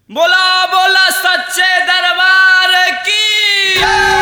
बोला बोला सच्चे दरबार की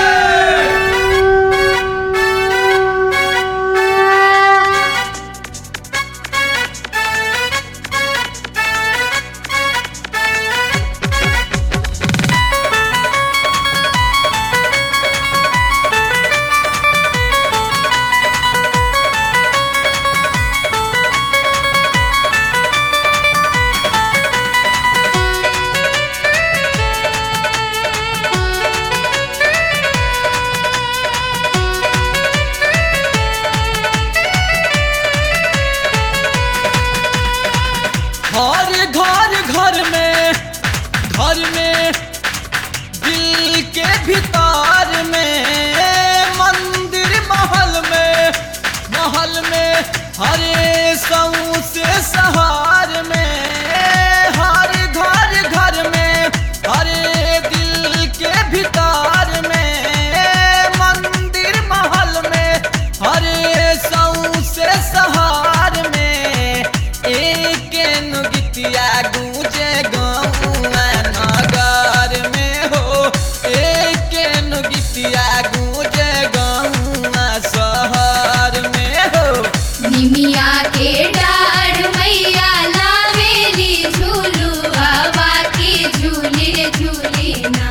हर घर घर में घर में दिल के भीतर में मंदिर महल में महल में हरे सऊ से सहार में हर घर घर में हरे दिल के भीतर में मंदिर महल में हरे सऊ से सहार में एक नुगितिया गूंजे गौआ नगर में हो एक नुगितिया गूंजे गौआ शहर में हो निमिया के डाढ़ मैया लावेली झूलू हवा के झूली रे झूली ना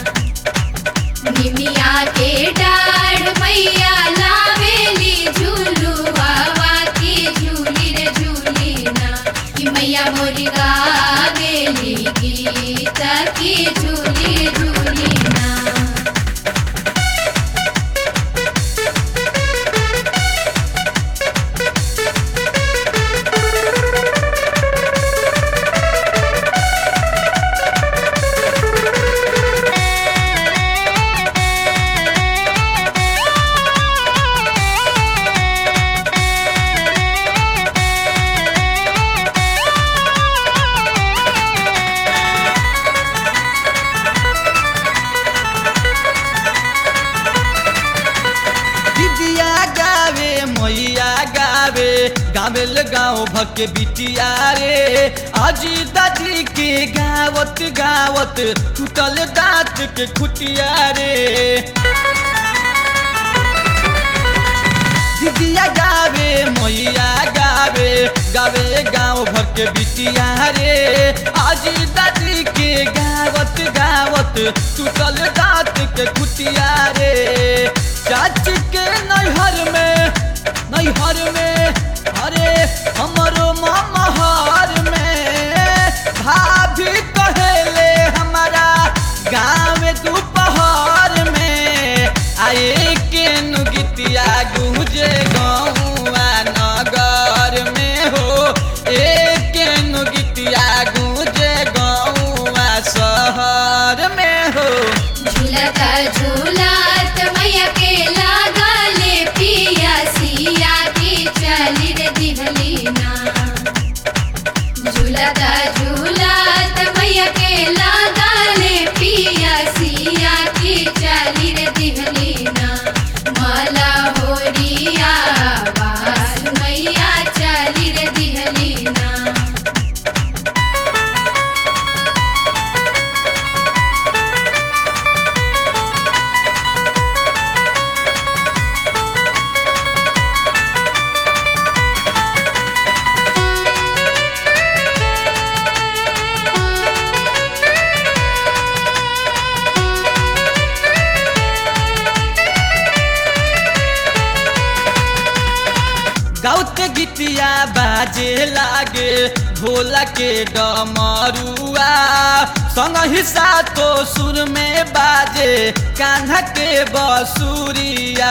निमिया के डाढ़ मैया लावेली झूलू हवा के झूली रे झूली ना कि मैया मोरी गावेली गीत की झूली झूली ना दिदिया गावे मैया गावे गावेल गाँव भके बिटिया रे अजी दादी के गावत गावत टूटल दांत के खुटिया रे दिदिया गावे मैया गावे गावे गाँव भर के बिटिया रे आजी दादी के गावत गावत टूटल दांत के खुटिया रे चाची के नैहर में नैहर में अरे हमरो मामा हर में भाभी कहेले हमारा गाँव दोपहर में आए के नुगितिया गुजे गौआ नगर में हो एक नुगितिया गुजे गौआ शहर में हो झूलत झूलत मैया के लागले पिया सिया की चली रे दिहली ना झूलत झूलत मैया के लागले पिया सिया की चली रे दिहली ना मला होरिया बास मैया चली रे दिहली ना गाउते गीतिया बाजे लागे भोला के डमरुआ संग हिस्सा तो सुर में बाजे कान्हा के बसुरिया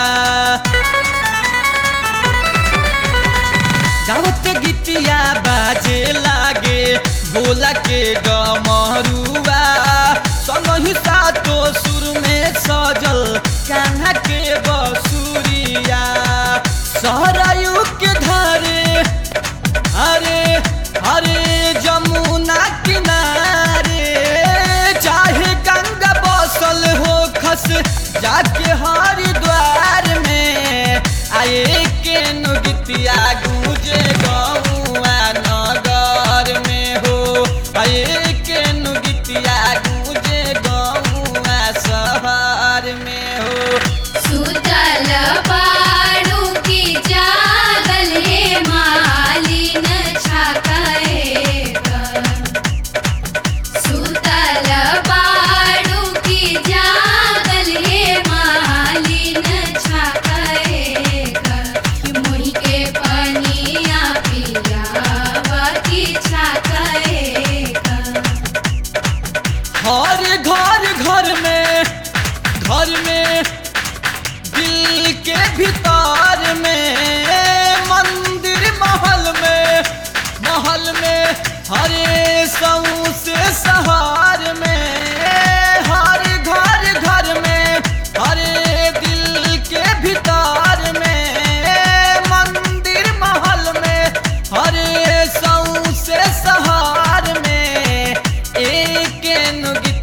गाउते गीतिया बाजे लागे भोला के डमरुआ संग हिस्सा तो सुर में सजल कान्हा के बसुरिया सहरायु के धारे अरे अरे जमुना किनारे चाहे गंगा बसल हो खस जाके हरिद्वार में आए के नुगितिया गूंजे गौआ नगर में हो आए के नुगितिया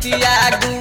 गीतिया